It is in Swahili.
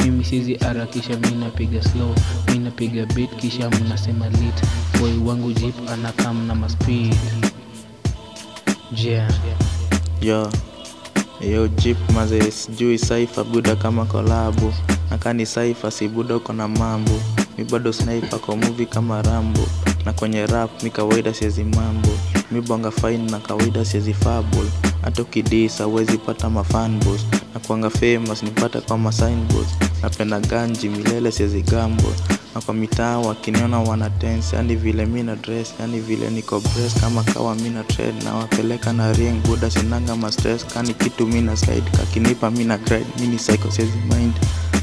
mimi sizi harakisha mi napiga slow mi napiga beat kisha mnasema lit boy wangu jeep anakam na maspeed yeah. yo yo jeep maze sijui saifa buda kama kolabu nakani saifa si buda uko na mambo mi bado sniper kwa movie kama rambo na kwenye rap mi kawaida siezi mambo mi bonga fine na kawaida siezi fable hata ukidisa uwezi pata mafanbos na kuanga famous nipata kwa masignboards napenda ganji milele siezi gambo na kwa mitaa wakiniona wana tense yani vile mi na dress yani vile niko breast kama kawa mi na trade na wapeleka na ring buda sinanga ma stress kani kitu mi na slide kakinipa mi na grade mi ni psycho siezi mind